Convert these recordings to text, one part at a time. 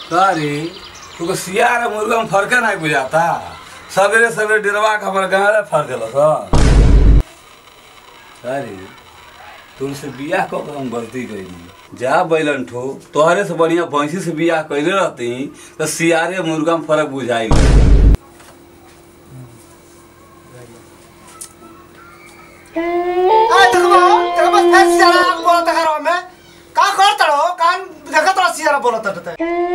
अरे तुको सियार और मुर्गा में फर्क नहीं बुझाता सवेरे सवेरे डेरवा के हमारे गाँव में फर्क लस अरे तुमसे बियाह कऽ के हम गलती कैली जा बैलन ठो तोहरे से बढ़िया भैंसी से बियाह कैले रहती तो सियारे मुर्गा में फर्क बुझाई आ देखबो देखबो फेर सियारा बोलत करो में का करत रहो कान देखत रहो सियारा बोलत रहते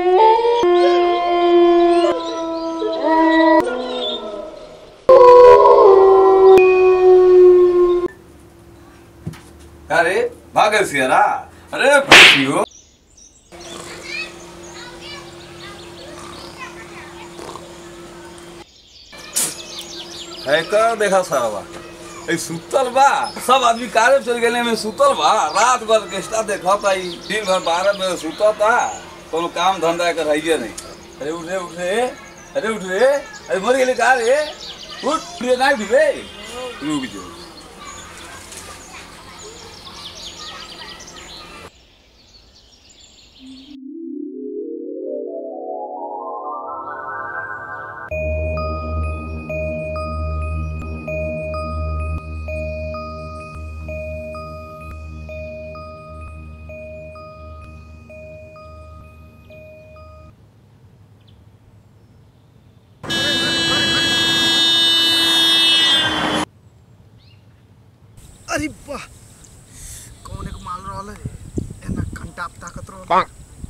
अरे भागे सियारा अरे भैंसियो है कर देखा सारा ए सुतल बा सब आदमी कारे चल गए में सुतल बा रात भर ऑर्केस्ट्रा देखत आई दिन भर बारह बजे सुतता कोनो काम धंधा कर है नहीं अरे उठ रे उठ रे अरे उठ रे अरे मर गेले का रे उठ रे नहीं उठ रे रुक जो अरे वाह कौन एक माल रहल है एना घंटा ताकत रहो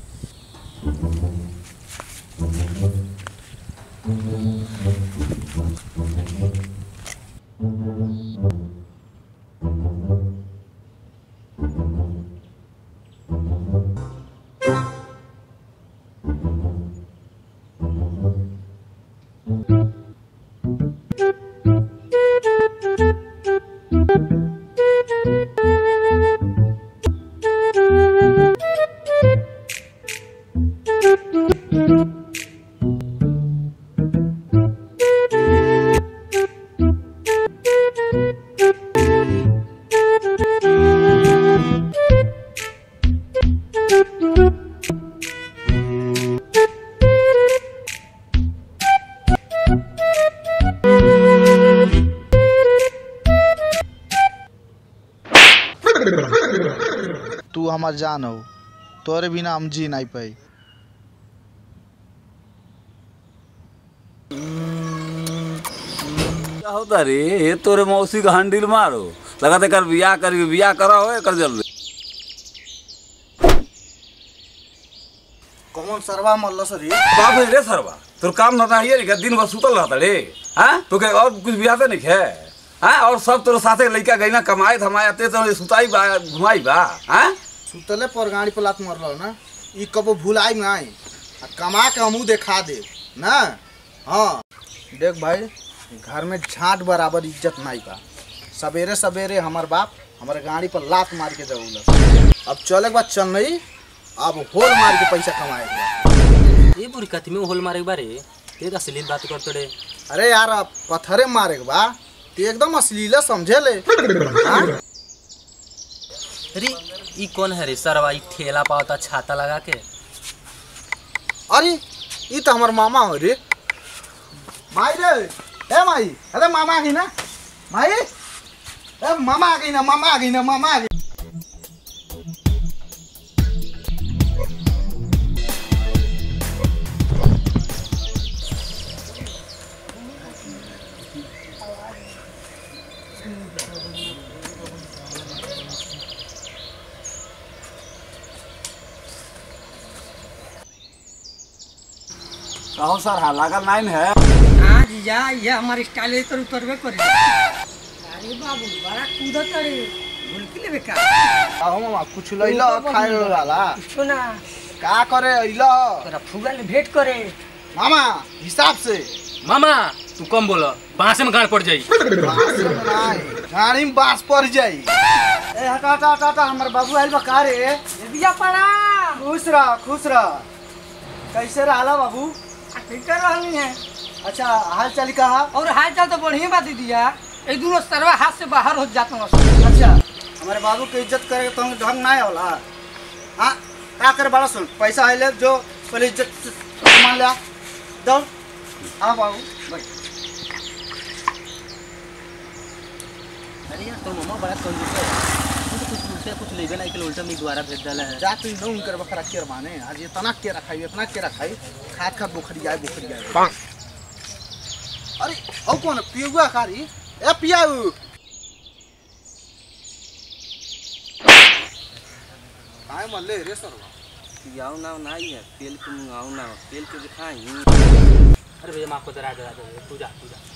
तू हमार जान हो तोरे बिना हम जी नहीं पाई क्या होता रे ये तोरे मौसी का हंडिल मारो लगाते कर बियाह कर बियाह करा हो कर जल्दी कौन सरवा मल्ल सरी बाप रे सरवा तोर काम धंधा है रे दिन भर सुतल रहता रे हाँ तो के और कुछ बियाह नहीं है हाँ और सब तोर साथे लड़का गई ना कमाए धमाए ते तो सुताई बा घुमाई बा हाँ सुतले पर गाड़ी पर लात मरल ना ई कबो भुलाई नहीं आ कमा के हमू देखा दे ना हाँ देख भाई घर में झाट बराबर इज्जत नहीं बा सवेरे सवेरे हमार बाप हमारे गाड़ी पर लात मार के जरूर अब चले के बाद चल नहीं अब होल मार के पैसा कमाए ये बुरी कथी में होल मारे के बारे ते तो असली बात करते रे अरे यार अब पत्थरे मारे के बा ते एकदम अश्लील समझे ले हाँ? अरे ई कौन है रे सरवा ई ठेला पावता छाता लगा के अरे ई तो हमार मामा हो रे माई रे ए माई अरे मामा आ गई ना माई ए मामा आ गई ना मामा आ गई ना मामा आ गई कहो सर हाँ लागल नहीं है हाँ जीजा ये हमारे स्टाइल तो उतरबे करे अरे बाबू बड़ा कूदत करे भूल लेबे का आओ मामा कुछ लइलो खाए वाला कुछो ना का करे अइलो तोरा फुगा ले भेंट करे मामा हिसाब से मामा तू कम बोल बांसे में गाड़ पड़ जाई बांस में नहीं, गाड़ी में बांस पड़ जाई ए हटा हटा हटा हटा हमर बाबू आइल बा का रे ये बिया पड़ा खुश रह खुश रह कैसे रहला बाबू ठीक रहनी है अच्छा हाल चाल कहा और हाल चाल तो बढ़िया बात दिया एक दोनों सरवा हाथ से बाहर हो जाता हूँ अच्छा हमारे बाबू के इज्जत करे तो ढंग नहीं होला हाँ का करे बड़ा सुन पैसा आइले जो पहले इज्जत से सामान ले आ दौड़ आ बाबू बैठ अरे यार तो मामा बड़ा कंजूस है तू तो कुछ उल्टा कुछ लेबे नहीं के उल्टा में दोबारा भेज डाला है जा तू न उनकर बकरा केर माने आज ये तना केरा खाई इतना केरा खाई खाद खाद बुखरी आए बुखरी आए अरे औ कौन पियुआ कारी ए पियाऊ काय म्हणले रे सर्व पियाऊ ना ना ही है तेल के मंगाऊ ना तेल के दिखाई अरे भैया माँ को दरा दरा दे तू जा तू जा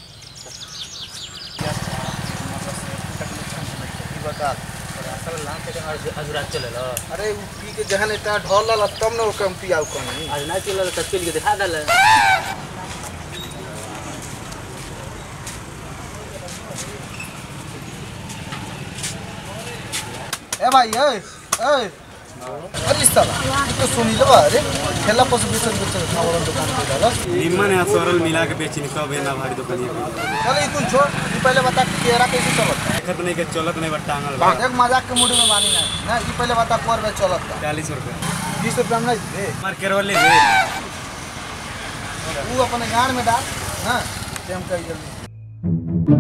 बता असल लाम के अजुरात चले लो अरे उ पी के जहन इतना ढोल ला तब न ओकम पियाऊ कनी आज ना चले तो तेल के दिखा डाले ए भाई ए ए अरे साला तो सुनी लो अरे खेला पस बेचल बेचल खावरन दुकान पे डाला निम्मन है सरल मिला के बेची सब है ना भारी दुकानिया चल ई तू छोड़ तू पहले बता कि केरा कैसे चलत देखत नहीं के चलत नहीं बट टांगल बा एक मजाक के मूड में मानी ना ना ई पहले बता पर में चलत बा चालीस रुपये बीस रुपया में नहीं दे मार केरवल ले ले तू अपने गाड़ में डाल हाँ ते हम कही जल्दी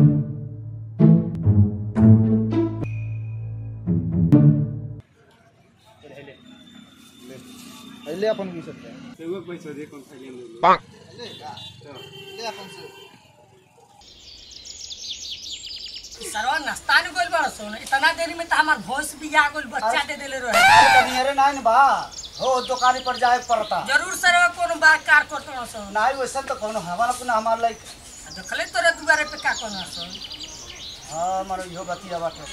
ले अपन बीस रुपया एगो पैसा दे कौन खाइए ले ले जा ले अपन से सरवा नाश्ता ने गोल बड़ा सोन इतना देरी में तो हमार भैंस भी आ गोल बच्चा दे देले रहे अरे तनी अरे नाइन बा हो दुकानी पर जाए पड़ता जरूर सरवा कोनो बात कार करतो सोन नाई वैसे तो कोनो हमारा अपना हमार लाइक देखले तोरे दुआरे पे का कोना सोन हाँ हमारा इहो बतिया बाटे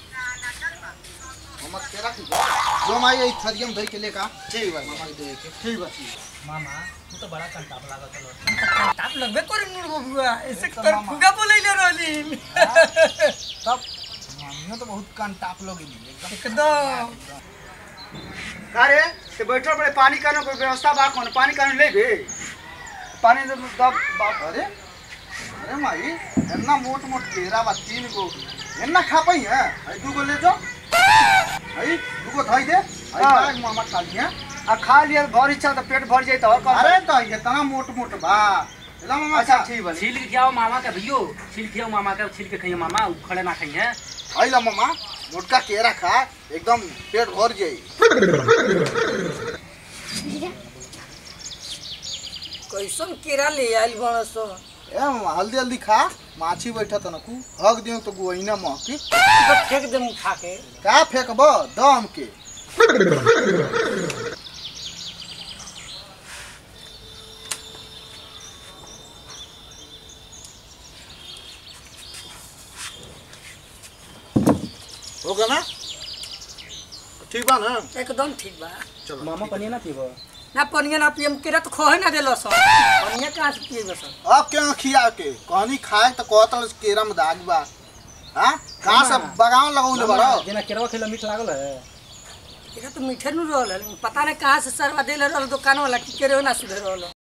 हमर केरा की जो माई ई थरियम धइ के लेका ठीक बा मामा के दे के ठीक बा मामा तू तो बड़ा कंटाप लागत लो ताप लगबे करे मुड़ बबुआ ऐसे तो कर मामा। फुगा बोलैले रहली तब मामियो तो बहुत कान टाप लोग एकदम एकदम अरे ते बैठल बड़े पानी का कोई व्यवस्था बा कौन पानी का ले बे पानी दब दब बाप अरे अरे माई इतना मोट मोट केरा बा तीन गो इतना खा पाई है आई दू गो ले जाओ आई दू गो धइ दे आई हाँ। बैग मामा खा लिया आ खा लिया भर इच्छा तो पेट भर जाई तो और कौन अरे तो इतना मोट मोट बा एला मामा अच्छा खा ठीक बा छील के खियाओ मामा का भैयो छील खियाओ मामा का छील के खाइए मामा उखड़े ना खाइए आई ला मामा मोटका केरा खा एकदम पेट भर जाई कैसन केरा ले आइल बड़ा सो ए मामा हल्दी हल्दी खा माछी बैठा त नकू हग दियो तो गोइना महकी फेंक दे मुंह खा के का फेंकब दम के हो गया ना ठीक बा ना एकदम ठीक बा चलो मामा पनिया ना पीबो ना पनिया ना पियम केरा तो खोहे ना देलो सो पनिया कहाँ से पिएबे सो अब क्या खिया के कहनी खाए तो कहत केरा में दाग बा हाँ कहाँ से बगान लगौले बारो जेना केरवा खेला मीठ लागल है केरा तो मीठे नु रहल है, लेकिन पता नहीं कहाँ से सरवा देले रहल दुकान वाला कि केरे ना सुधे रहल